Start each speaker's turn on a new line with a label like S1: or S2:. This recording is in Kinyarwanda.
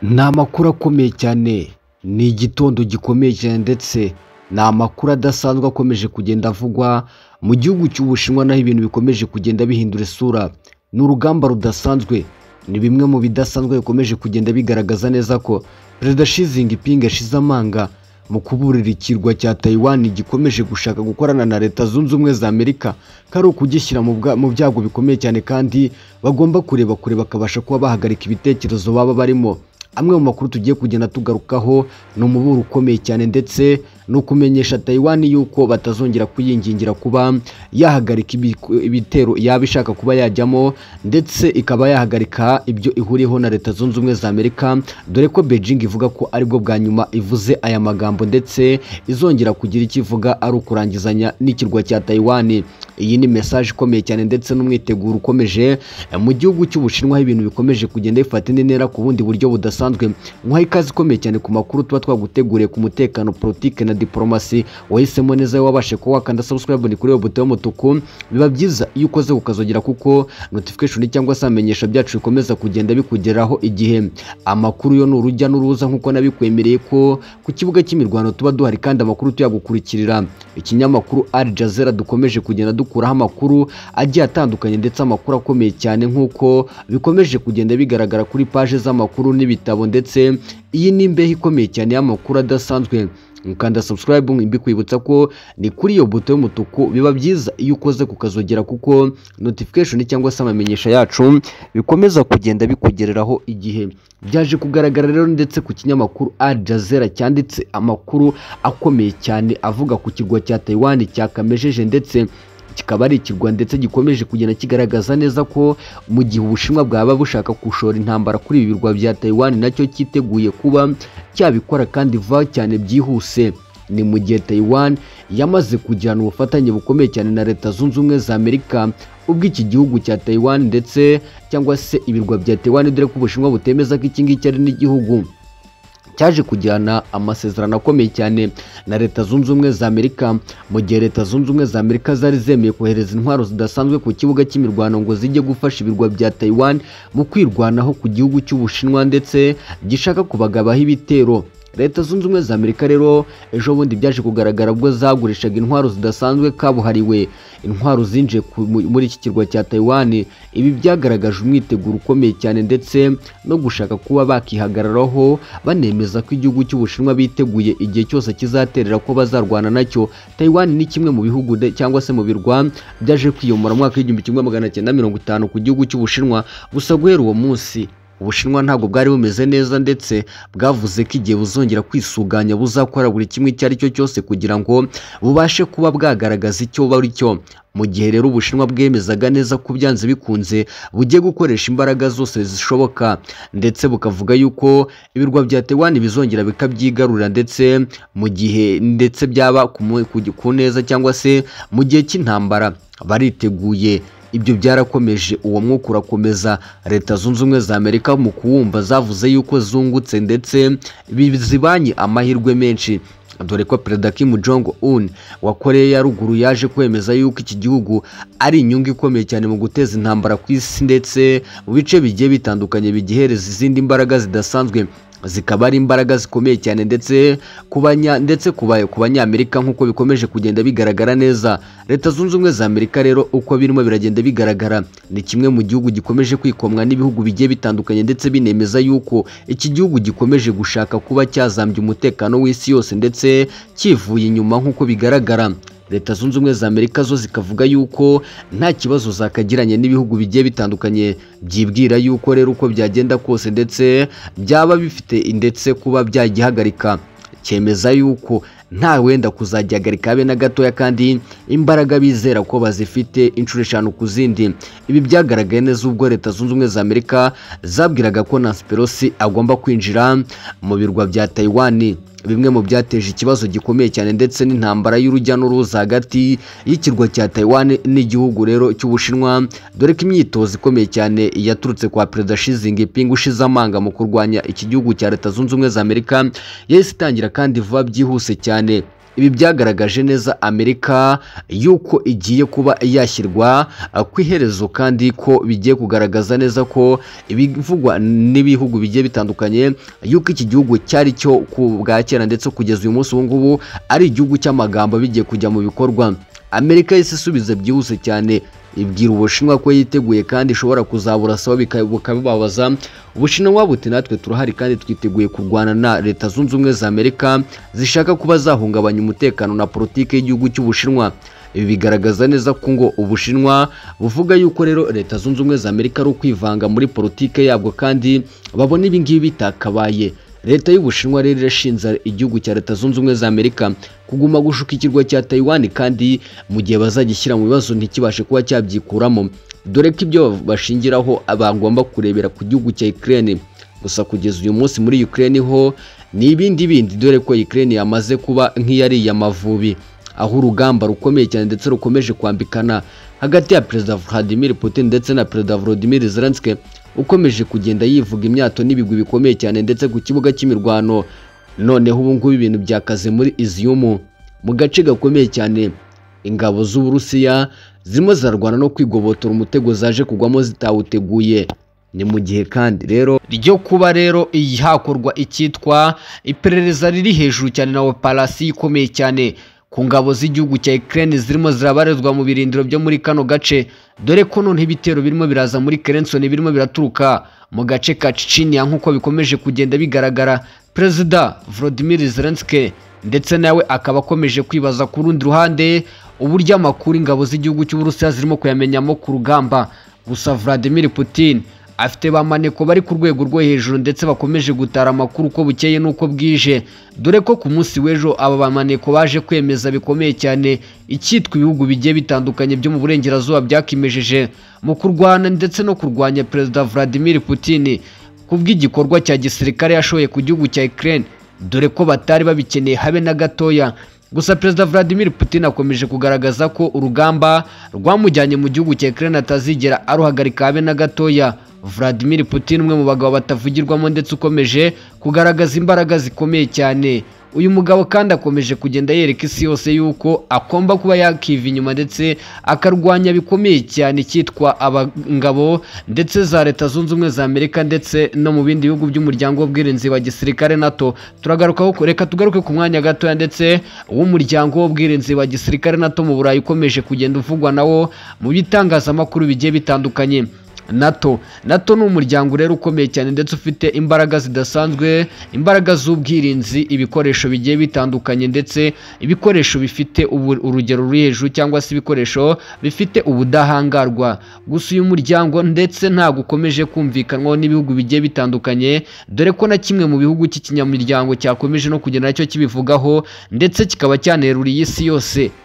S1: Ni amakuru akomeye cyane, ni igitondo gikomeye cyane ndetse ni amakuru adasanzwe akomeje kugenda avugwa mu gihugu cy'Ubushinwa naho ibintu bikomeje kugenda bihindura isura, ni urugamba rudasanzwe, ni bimwe mu bidasanzwe bikomeje kugenda bigaragaza neza ko Perezida Xi Jinping yashize amanga mu kuburira ikirwa cya Taiwan gikomeje gushaka gukorana na Leta Zunze Ubumwe za Amerika ko ari ukugishyira mu bwa- mu byago bikomeye cyane kandi bagomba kureba kure bakabasha kuba bahagarika ibitekerezo baba barimo. Amwe mu makuru tugiye kugenda tugarukaho ni umuburo ukomeye cyane ndetse no kumenyesha Taiwan yuko batazongera kuyingingira kuba yahagarika ibiku- ibitero yaba ishaka kuba yajyamo ndetse ikaba yahagarika ibyo ihuriyeho na Leta Zunze Ubumwe za Amerika dore ko Beijing ivuga ko aribwo bwa nyuma ivuze aya magambo ndetse izongera kugira icyo ivuga ari ukurangizanya n'ikirwa cya Taiwan iyi ni message ikomeye cyane ndetse n'umwiteguro ukomeje eh, mu gihugu cy'Ubushinwa aho ibintu bikomeje kugenda bifata indi ntera ku bundi buryo budasanzwe nk'aho ikaze ikomeye cyane ku makuru tuba twaguteguriye ku mutekano politike na diplomasi wahisemo neza iyo wabashe kuba wakanda subscribe ni kuri iyo buto y'umutuku biba byiza iyo ukoze ukazogera kuko notification cyangwa se amenyesha byacu bikomeza kugenda bikugeraho igihe amakuru yo ni urujya n'uruza nk'uko nabikwemereye ko ku kibuga cy'imirwano tuba duhari kandi amakuru tuyagukurikirira ikinyamakuru Al Jazeera dukomeje kugenda dukuraho amakuru agiye atandukanye ndetse amakuru akomeye cyane nk'uko bikomeje kugenda bigaragara kuri paje z'amakuru n'ibitabo ndetse iyi ni imbeho ikomeye cyane y'amakuru adasanzwe mukanda subscribe mbikwibutsa ko ni kuri iyo buto y'umutuku biba byiza iyo ukoze kukazogera kuko notification cyangwa se amamenyesha yacu bikomeza kugenda bikugereraho igihe byaje kugaragara rero ndetse ku kinyamakuru Al Jazeera cyanditse amakuru akomeye cyane avuga ku kirwa cya Taiwan cyakamejeje ndetse kikaba ari ikirwa ndetse gikomeje kugenda kigaragaza neza ko mu gihe Ubushinwa bwaba bushaka gushora intambara kuri ibi birwa bya Taiwan nacyo cyiteguye kuba cyabikora kandi vuba cyane byihuse ni mu gihe Taiwan yamaze kugirana ubufatanye bukomeye cyane na Leta Zunze Ubumwe za Amerika ubwo iki gihugu cya Taiwan ndetse cyangwa se ibirwa bya Taiwan dore ko Ubushinwa butemeza ko iki ngiki ari n'igihugu cyaje kugirana amasezerano akomeye cyane na Leta Zunze Ubumwe za Amerika mu gihe Leta Zunze Ubumwe za Amerika zari zemeye kohereza intwaro zidasanzwe ku kibuga cy'imirwano ngo zijye gufasha ibirwa bya Taiwan mu kwirwanaho ku gihugu cy'Ubushinwa ndetse gishaka kubagabaho ibitero Leta Zunze Ubumwe za Amerika rero ejo bundi byaje kugaragara ubwo zagurishaga intwaro zidasanzwe kabuhariwe intwaro zinjiye ku- mu- muri iki kirwa cya Taiwan ibi byagaragaje umwiteguro ukomeye cyane ndetse no gushaka kuba bakihagararaho banemeza ko igihugu cy'Ubushinwa biteguye igihe cyose kizaterera ko bazarwana nacyo Taiwan ni kimwe mu bihugu de- cyangwa se mu birwa byaje kwiyomora mu mwaka w'igihumbi kimwe magana cyenda mirongo itanu ku gihugu cy'Ubushinwa gusa guhera uwo munsi Ubushinwa ntabwo bwari bumeze neza ndetse bwavuze ko igihe buzongera kwisuganya buzakora buri kimwe icyo ari cyo cyose kugira ngo bubashe kuba bwagaragaza icyo bari cyo mu gihe rero Ubushinwa bwemezaga neza ko byanze bikunze bugiye gukoresha imbaraga zose zishoboka ndetse bukavuga yuko ibirwa bya Taiwan bizongera bikabyigarurira ndetse mu gihe ndetse byaba ku mu- ku- ku neza cyangwa se mu gihe cy'intambara bariteguye ibyo byarakomeje uwo mwuka urakomeza leta zunze ubumwe za amerika mu kuwumva zavuze yuko zungutse ndetse bizibanye amahirwe menshi dore ko perezida Kim Jong Un wa Koreya ya ruguru yaje kwemeza yuko iki gihugu ari inyungu ikomeye cyane mu guteza intambara ku isi ndetse mu bice bigiye bitandukanye bigihereza izindi mbaraga zidasanzwe zikaba ari imbaraga zikomeye cyane ndetse ku banya ndetse ku ba- ku banyamerika nk'uko bikomeje kugenda bigaragara neza leta zunze ubumwe za amerika rero uko birimo biragenda bigaragara ni kimwe mu gihugu gikomeje kwikomwa n'ibihugu bigiye bitandukanye ndetse binemeza yuko iki gihugu gikomeje gushaka kuba cyazambya umutekano w'isi yose ndetse kivuye inyuma nk'uko bigaragara leta zunze ubumwe za amerika zo zikavuga yuko nta kibazo zakagiranye n'ibihugu bigiye bitandukanye byibwira yuko rero uko byagenda kose ndetse byaba bifite ndetse kuba byagihagarika cyemeza yuko nta wenda kuzagihagarika habe na gatoya kandi imbaraga bizera ko bazifite inshuro eshanu ku zindi ibi byagaragaye neza ubwo leta zunze ubumwe za amerika zabwiraga ko nancy pelosi agomba kwinjira mu birwa bya taiwan bimwe mu byateje ikibazo gikomeye cyane ndetse n'intambara y'urujya n'uruza hagati y'ikirwa cya Taiwan n'igihugu rero cy'Ubushinwa dore ko imyitozo ikomeye cyane yaturutse kwa Perezida Xi Jinping ushize amanga mu kurwanya iki gihugu cya Leta Zunze Ubumwe za Amerika yahise itangira kandi vuba byihuse cyane ibi byagaragaje neza amerika yuko igiye kuba yashyirwa ah, ku iherezo kandi ko bigiye kugaragaza neza ko ibivugwa n'ibihugu bigiye bitandukanye yuko iki gihugu cyari cyo ku bwa kera ndetse kugeza uyu munsi ubu ngubu ari igihugu cy'amagambo bigiye kujya mu bikorwa amerika yahise isubiza byihuse cyane ibwira ubushinwa ko yiteguye kandi ishobora kuzaburasaba bika- bukabibabaza ubushinwa buti natwe turahari kandi twiteguye kurwana na leta zunze ubumwe za amerika zishaka kuba zahungabanya umutekano na politiki y'igihugu cy'ubushinwa ibi bigaragaza neza ko ngo ubushinwa buvuga yuko rero leta zunze ubumwe za amerika ari ukwivanga muri politiki yabwo kandi babona ibi ngibi bitakabaye leta y'ubushinwa rero irashinja igihugu cya leta zunze ubumwe za amerika kuguma gushuka ikirwa cya taiwan kandi mu gihe bazagishyira mu bibazo ntikibashe kuba cyabyikuramo dore ko ibyo bashingiraho bagomba kurebera ku gihugu cya ukraine gusa kugeza uyu munsi muri ukraine ho ni ibindi bindi dore ko ukraine yamaze kuba nk'iyariye amavubi aho urugamba rukomeye cyane ndetse rukomeje kwambikana hagati ya perezida vladimir putin ndetse na perezida volodymyr zelensky ukomeje kugenda yivuga imyato n'ibigwi bikomeye cyane ndetse ku kibuga cy'imirwano noneho ubu ngubu ibintu byakaze muri iziyumu mu gace gakomeye cyane ingabo z'uburusiya zirimo zirarwana no kwigobotora umutego zaje kugwamo zitawuteguye ni mu gihe kandi rero ryo kuba rero iyi hakorwa icyitwa iperereza riri hejuru cyane na operasiyo ikomeye cyane ku ngabo z'igihugu cya Ukraine zirimo zirabarizwa mu birindiro byo muri kano gace dore ko noneho ibitero birimo biraza muri Kerenson birimo biraturuka mu gace ka Chechnya nk'uko bikomeje kugenda bigaragara Perezida Volodymyr Zelensky ndetse nawe akaba akomeje kwibaza ku rundi ruhande uburyo amakuru ingabo z'igihugu cy'Uburusiya zirimo kuyamenyamo ku rugamba gusa Vladimir Putin afite ba maneko bari ku rwego rwo hejuru ndetse bakomeje gutara amakuru uko bukeye n'uko bwije dore ko ku munsi w'ejo aba ba maneko baje kwemeza bikomeye cyane icyitwa ibihugu bigiye bitandukanye byo mu burengerazuba byakimejeje mu kurwana ndetse no kurwanya perezida Vladimir Putin ku bw'igikorwa cya gisirikare yashoye ku gihugu cya Ukraine dore ko batari babikeneye habe na gatoya gusa perezida Vladimir Putin akomeje kugaragaza ko urugamba rwamujyanye mu gihugu cya Ukraine atazigera aruhagarika habe na gatoya Vladimir Putin umwe mu bagabo batavugirwamo ndetse ukomeje kugaragaza imbaraga zikomeye cyane uyu mugabo kandi akomeje kugenda yereka isi yose yuko agomba kuba yakiva inyuma ndetse akarwanya bikomeye cyane icyitwa abangabo ndetse za leta zunze ubumwe za amerika ndetse no mu bindi bihugu by'umuryango w'ubwirinzi wa gisirikare nato turagarukaho reka tugaruke ku mwanya gatoya ndetse uw'umuryango w'ubwirinzi wa gisirikare nato mu burayi ukomeje kugenda uvugwa nawo mu bitangazamakuru bigiye bitandukanye nato nato ni umuryango rero ukomeye cyane ndetse ufite imbaraga zidasanzwe imbaraga z'ubwirinzi ibikoresho bigiye bitandukanye ndetse ibikoresho bifite ubu- urugero ruri hejuru cyangwa se ibikoresho bifite ubudahangarwa gusa uyu muryango ndetse ntabwo ukomeje kumvikanwaho n'ibihugu bigiye bitandukanye dore ko na kimwe mu bihugu cy'ikinyamiryango cyakomeje no kugenda nacyo kibivugaho ndetse kikaba cyaneruriye isi yose